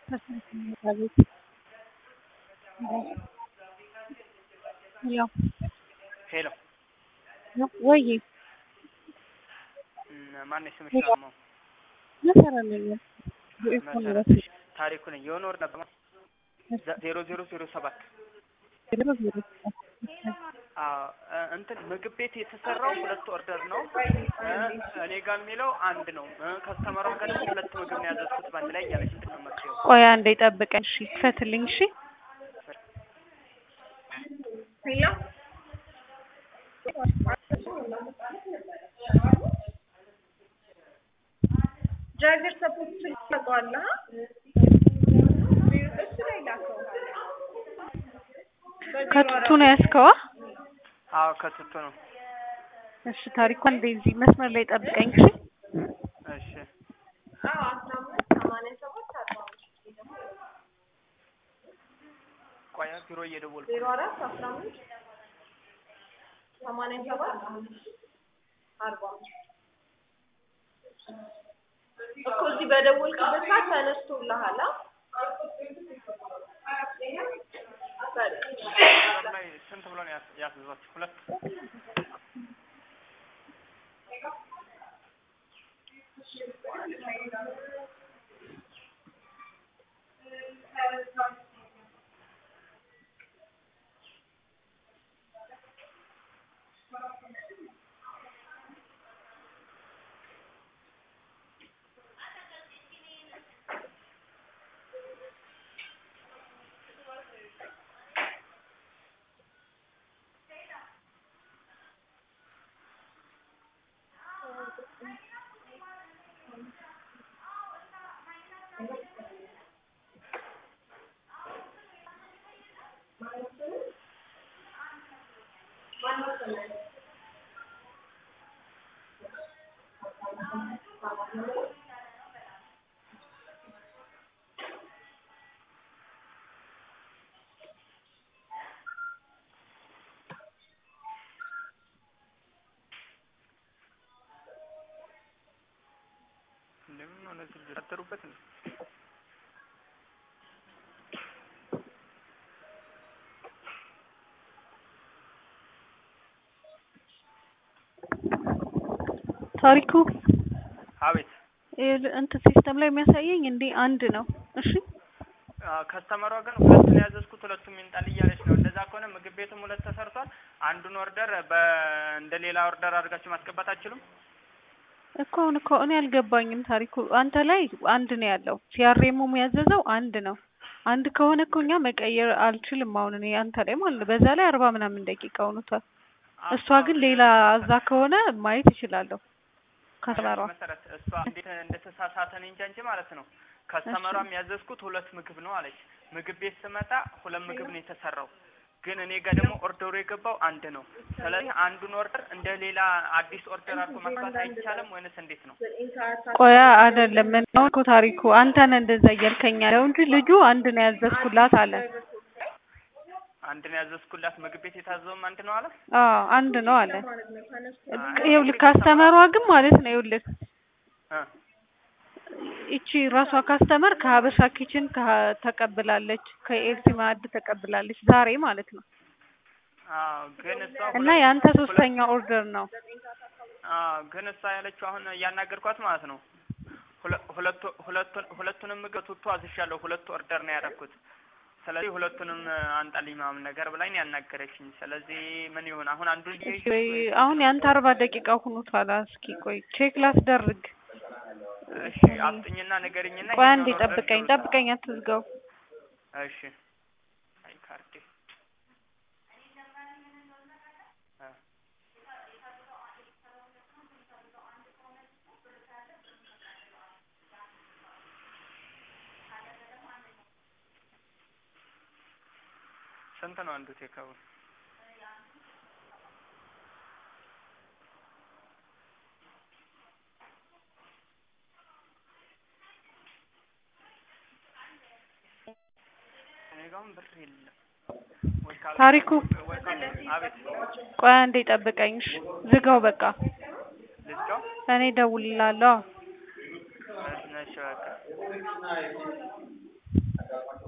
ሄሎ ወይ ማነሽ ስምሽ? ሰማሁ መሰረለኝ መሰረት ታሪኩ ነኝ። የሆነ ወር ነበር ዜሮ ዜሮ ዜሮ ሰባት አዎ እንትን ምግብ ቤት የተሰራው ሁለት ኦርደር ነው። እኔ ጋር የሚለው አንድ ነው። ከስተመሯ ጋር ደግሞ ሁለት ምግብ ነው ያዘዝኩት በአንድ ላይ እያለች እንትን ነው መፍትሄው። ቆይ አንዴ ጠብቀኝ። እሺ ክፈትልኝ። እሺ ድራይቨር ሰፖርት ታውቀዋለህ? እሱ ላይ ላከው። ከቱቱ ነው ያስከዋ? አዎ ከትቶ ነው። እሺ ታሪኳ እንዴ እዚህ መስመር ላይ ጠብቀኝ። እሺ እሺ አዎ አስራ አምስት ሰማንያ ሰባት አርባ አምስት ቆያ ቢሮ እየደወልኩ ዜሮ አራት አስራ አምስት ሰማንያ ሰባት አርባ አምስት እኮ እዚህ በደወልክበት ሰዓት ተነስቶልሃል። አ? ላይ ስንት ብሎ ነው ያስ- ያስዟችሁ? ሁለት እንደምን ነው እነዚህ ልጆች ያደሩበት ነው? ታሪኩ አቤት ይኸውልህ እንትን ሲስተም ላይ የሚያሳየኝ እንዴ አንድ ነው። እሺ ከስተመሯ ግን ሁለት ነው ያዘዝኩት፣ ሁለቱም ይምጣል እያለች ነው። እንደዛ ከሆነ ምግብ ቤቱም ሁለት ተሰርቷል። አንዱን ኦርደር በእንደ ሌላ ኦርደር አድርጋችሁ ማስገባት አትችሉም? እኮ አሁን እኮ እኔ አልገባኝም ታሪኩ። አንተ ላይ አንድ ነው ያለው፣ ሲያሬሙ ያዘዘው አንድ ነው። አንድ ከሆነ እኮ እኛ መቀየር አልችልም። አሁን እኔ አንተ ላይ ማለት ነው። በዛ ላይ አርባ ምናምን ደቂቃ ሆኖታል። እሷ ግን ሌላ እዛ ከሆነ ማየት እችላለሁ ከስተመሯ መሰረት እሷ እንዴት እንደተሳሳተ እኔ እንጃ እንጂ ማለት ነው። ከስተመሯም ያዘዝኩት ሁለት ምግብ ነው አለች። ምግብ ቤት ስመጣ ሁለት ምግብ ነው የተሰራው፣ ግን እኔ ጋር ደግሞ ኦርደሩ የገባው አንድ ነው። ስለዚህ አንዱን ኦርደር እንደ ሌላ አዲስ ኦርደር አድርጎ ማስባት አይቻልም ወይንስ እንዴት ነው? ቆያ አይደለም ነው እኮ ታሪኩ። አንተ ነህ እንደዛ እያልከኝ ያለው እንጂ ልጁ አንድ ነው ያዘዝኩላት አለ። አንድ ነው ያዘዝኩላት፣ ምግብ ቤት የታዘዘውም አንድ ነው አለ። አዎ አንድ ነው አለ። ይኸውልህ ካስተመሯ ግን ማለት ነው ይኸውልህ እ ይቺ ራሷ ካስተመር ከሀበሻ ኪችን ከ- ተቀብላለች፣ ከኤልሲ ማዕድ ተቀብላለች ዛሬ ማለት ነው። አዎ ግን እሷ እና ሁለት- የአንተ ሶስተኛ ኦርደር ነው። አዎ ግን እሷ ያለችው አሁን እያናገርኳት ማለት ነው ሁለ- ሁለቱ ሁለቱን ሁለቱንም ምግብ ቱቱ አዝሻለሁ ሁለቱ ኦርደር ነው ያደረኩት። ስለዚህ ሁለቱንም አንጣልኝ ምናምን ነገር ብላኝ ነው ያናገረችኝ። ስለዚህ ምን ይሁን አሁን አንዱን እስኪ ልዬ ወይ አሁን የአንተ አርባ ደቂቃ ሆኖታል። እስኪ ቆይ ቼክ ላስደርግ። እሺ አፍጥኝና ንገሪኝና ቆይ አንዴ ይሄኛውን ኦርደር ጠብቀኝ ልውጣ። ጠብቀኝ፣ አትዝጋው። እሺ አይ ካርዴ እ ስንት ነው አንዱ ቴካው? እኔ ጋር አሁን ብር የለም። ወይ ካል- ታሪኩ ወይ ካል- አቤት ቆይ አንዴ ጠብቀኝ። እሺ ዝጋው በቃ ልዝጋው? እኔ እደውልልሃለሁ። እሺ በቃ